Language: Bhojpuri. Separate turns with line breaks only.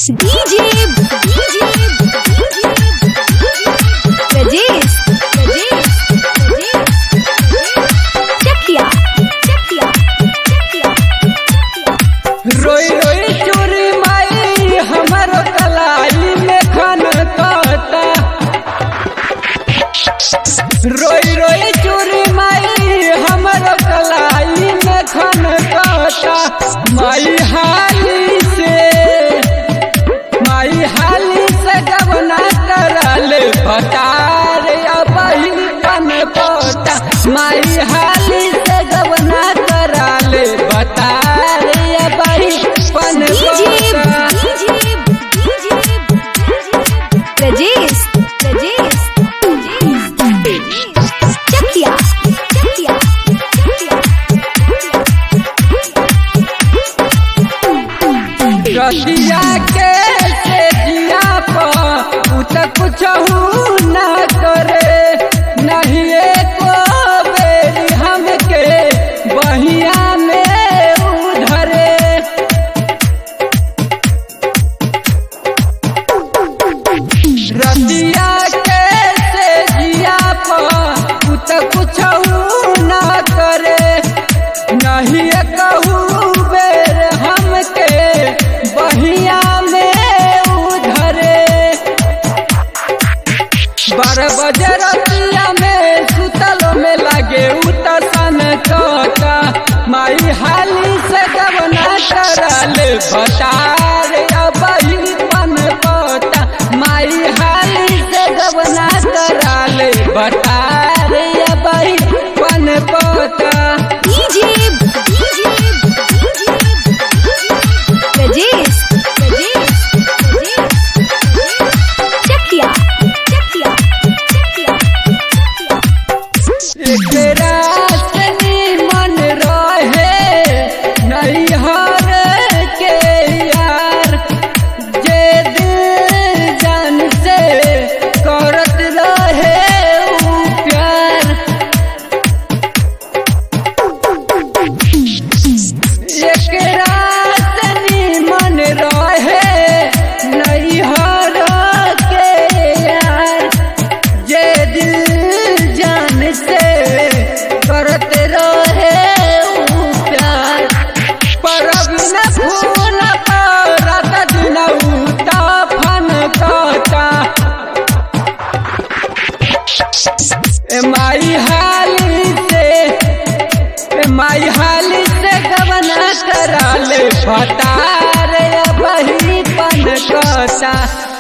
DJ DJ Rajesh Rajesh Chakia Chakia
रोई रोई चोरी माई हमारो कलाई में खन काटा रोई रोई चोरी माई हमारो कलाई में खन काटा माई हाली से माई हाली से गवना करल भटार अबही पन पोटा माई हाली से गवना करल भटार अबही पन
DJ
पोटा
DJ Rajesh Rajesh Chakia Chakia
रतिया के से जिया पर उ त कुछ न करे नहीं एको बेरी हमके बहिया में उधरे रतिया के से जिया पर उ त कुछ न करे नहीं कहू बेर हमके बहिया में उधरे बारह बजे रतिया में सुतल में लगे उतसन कटा माई हाली से गवना करल भटार अबही पन पटा माई हाली से गवना करल भटार अबही पन पटा
DJ Rajesh Rajesh Chakia Chakia
एकरा तनी मन रहे नैहर के यार जे दिल जान से करत रहे ऊ प्यार एकरा तनी मन रहे नैहर के यार जे दिल जान से करत रहे ऊ प्यार पर अब न फूल पर रात दिन उता फन काटा ए माई हाली से ए माई हाली से गवना कराले फटार बही पन कटा